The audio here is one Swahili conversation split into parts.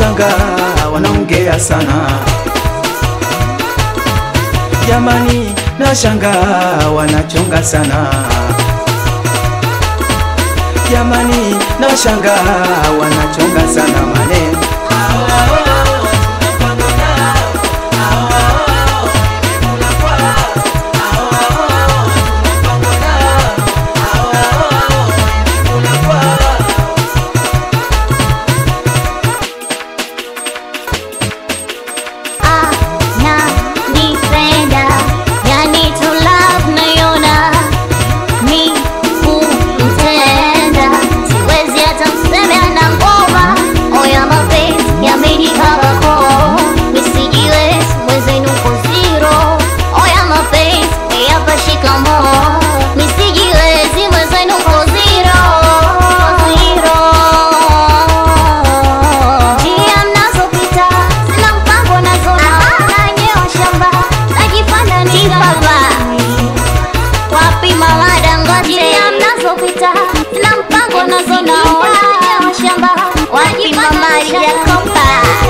nashanga wanaongea sana jamani, nashanga wanachonga sana jamani, nashanga wanachonga sana maneno ananipenda yani to love naiona mi kumpenda siwezi hata mseme ana ngoma oya mapenzi yamenikabako misijiwezi mwezenu uko zero oya mapenzi yapa shikamo misijiwezi mwezenu uko zero zero njia mnazopita sina mpango nazo nanyewa shamba najifanya ni baba wapi mama Dangote njia mnazopita sina mpango nazo naona shamba wapi mama Jacoba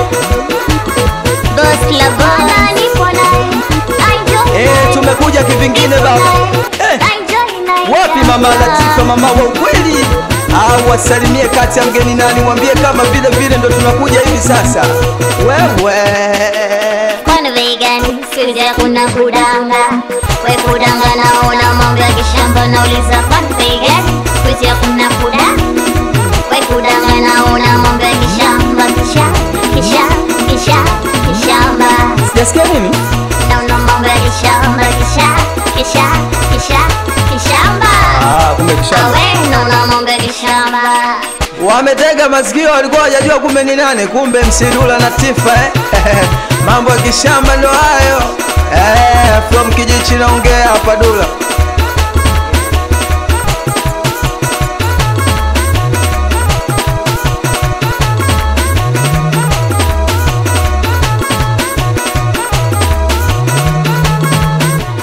boss la bona nipo naye Eh, tumekuja kivingine baba eh, wapi mama Latifa, mama wa ukweli? Au wasalimie kati ya mgeni nani, mwambie kama vile vile ndo tunakuja hivi sasa. Wewe Kwani vegan sikuja kuna kudanga we kudanga naona mambo ya kishamba nauliza kwani vegan sikuja kuna kudanga we kudanga naona mambo ya kishamba kisha kisha kisha kishamba sijasikia nini? naona mambo ya kishamba kisha kisha kisha kishamba Ah, kumbe kishamba. awe naona mambo ya kishamba Wametega masikio, walikuwa hawajajua kumbe ni nani, kumbe Msidula na Tifa eh? Mambo ya kishamba ndo hayo eh, from Kijichi naongea hapa Dula.